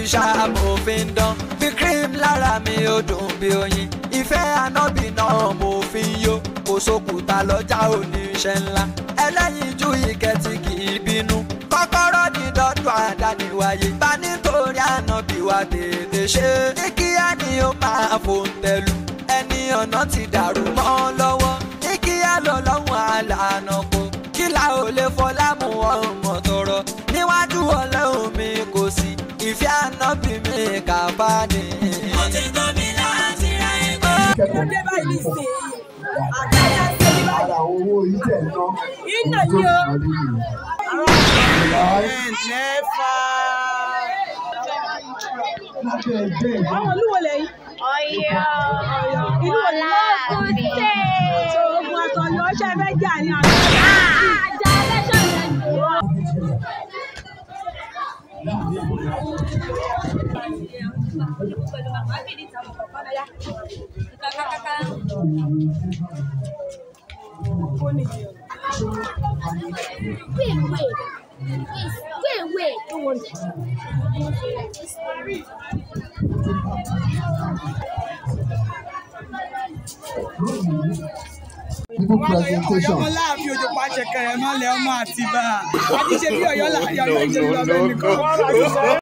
ṣàmòfin dán bí cream lára mi ò dùn bí oyin ìfẹ́ ànábì náà mo fi ń yó kò sókùtà lọ́jà oníṣẹ́ ńlá ẹlẹ́yinjú ìkẹ́tì kì í bínú kọ́kọ́rọ́ ní dọ́dún àdániwáyé bá nítorí ànábì wa tètè ṣe ní kíá ni ó máa fòǹtẹ̀lù ẹni ọ̀nà ti dàrú mọ́ lọ́wọ́ ní kíá lọ lọ́hùn àlànà kò kí la ò lè fọlá mú ọmọ tọrọ níwájú ọlọ́run mi kò sí ìfẹ́ ànábì mi kàfá ni. Mo ti tó mi láti ra ẹgbẹ́. Ó dé báyìí ní ìsìn àdáyà ṣe ní báyìí. Ara owó ìtẹ̀ ná. Iná ni o. Lábẹ́ ẹgbẹ́ ìwọ. Àwọn olúwo lẹ́yìn. Ọ̀yọ́ Ìlú wo ni Ọlákùté. So ogun àtọ̀yọ́ ṣe fẹ́ jà ní àná. Àjà ẹlẹ́ṣọ̀ yẹn ni wọ́n. Wait, wait. Wait, wait. Don't want People presentation. ọmọ láàfin òjò pàṣẹ kẹrẹ mọlẹ ọmọ àtibá àti ṣe bí Ọ̀yọ́ láàyò ọjọ ìjọba ẹnìkan.